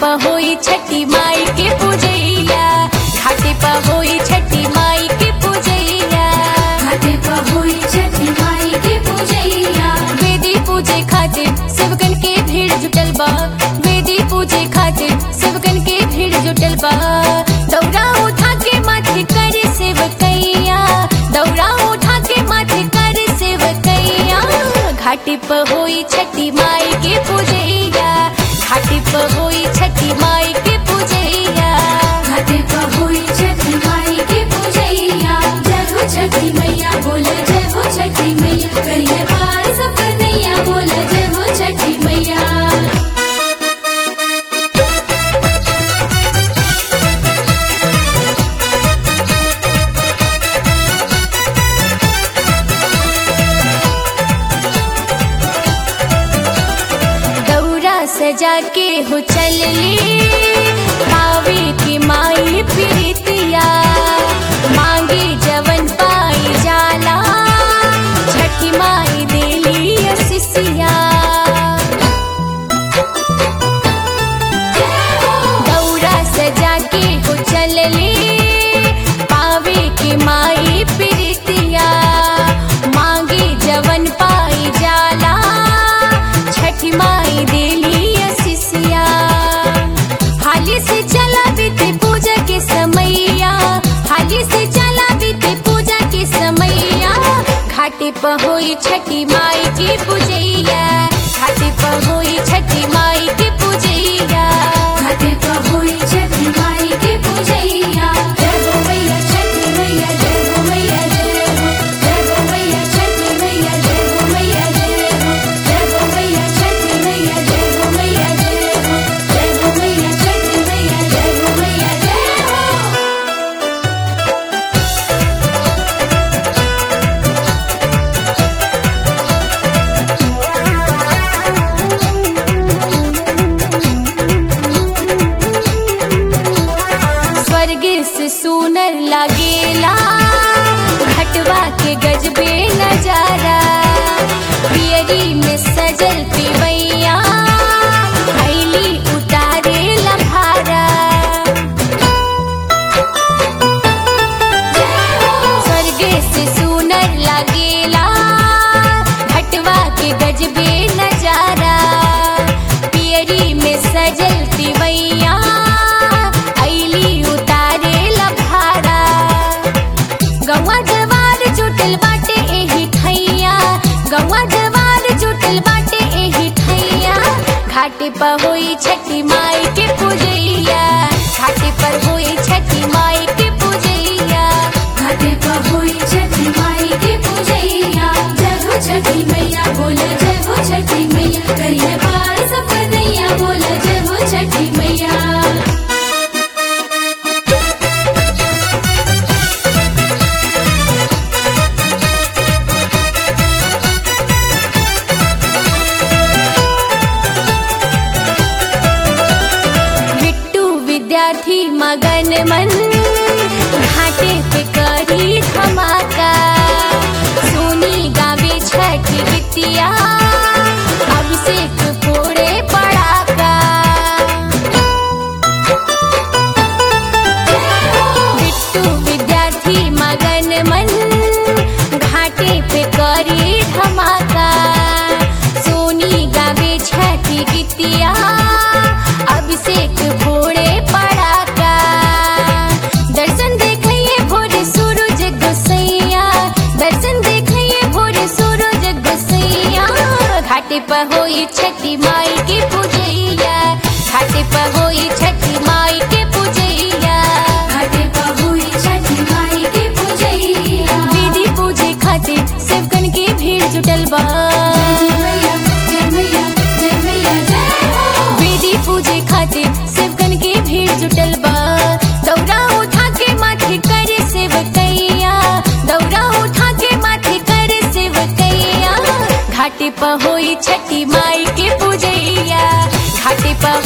प होई छठी माई के पूजैया घाटे प होई छठी माई के पूजैया घाटे पर हुई छठी माई के पूजैया वेदी पूजे खातिर सेवकन के भीड़ जुटल बा वेदी पूजे खातिर सेवकन के भीड़ जुटल बा दौरा उठा के माथे कर सेवकैया दौरा उठा के माथे कर सेवकैया घाटी प होई छठी माई के पूजैया घाटी प होई छठी माई के पूजैया घाटे पर हुई छठी माई के पूजैया जय हो छठी मैया बोल जय हो छठी मैया करिए पार सब कन्हैया बोल जय हो छठी मैया दौरा सजा के हो चलली पावे की माई प्रीतिया मांगे जवन पाई जाला छठी माई देली असिसिया दौरा सजा के हो चलली पावे की माई प्रीतिया मांगे जवन पाई जाला छठी माई देली असिसिया हाली से चला बीते पूजा के समैया हाली से चला बीते पूजा के समैया घाटे प होई छठी माई की पूजैया घाटे प होई छठी माई की पूजैया घाटे पर हुई छठी माई के पूजैया जय हो मैया छठी मैया जय हो मैया जय हो जय हो मैया छठी मैया जय हो मैया जय हो जय हो मैया छठी मैया जय हो मैया जय हो जय हो मैया छठी मैया जय हो मैया जय हो स्वर्ग से सुनर लागेला घटवा के गजबे नजारा पियरी में सजल पिवैया भैली उतारे लभारा स्वर्ग से सुनर लागेला घटवा के गजबे नजारा पियरी में सजल पिवैया ऐली उतारे लभारा गौवा जवार जुटल बाटे एही ठैया गौवा जवार जुटल बाटे एही ठैया घाटे पर होई छठी माई के पूजैया घाटे पर होई छठी माई के पूजैया घाटे पर हुई छठी माई के पूजैया जय हो छठी मैया बोल जय हो छठी मैया करिए पार सब कन्हैया बोल जय हो छठी मैया बिट्टू विद्यार्थी मगन मन घाटे पे करी धमाका सोनी गावे छठ गीतिया अभिषेक फोड़े पड़ाका बिट्टू विद्यार्थी मगन मन घाटे पे करी धमाका सोनी गावे छठी गीतिया अभिषेक फोड़े पड़ाका दर्शन देखिए भोरे सूरज गोसैया दर्शन देखिए भोरे सूरज गोसैया घाटे पर होई छठी माई के पूजैया घाटे पर होई छठी माई के पूजैया घाटे पर हुई छठी माई के पूजैया दीदी पूजे खातिर सेवकन के भीड़ जुटल बा जय मैया जय मैया जय मैया जय हो वेदी पूजे खातिर सेवकन के भीड़ जुटल बा दौरा उठा के माथे करे सेवकैया दौरा उठा के माथे करे सेवकैया घाटे प होई छठी माई के पूजैया घाटे प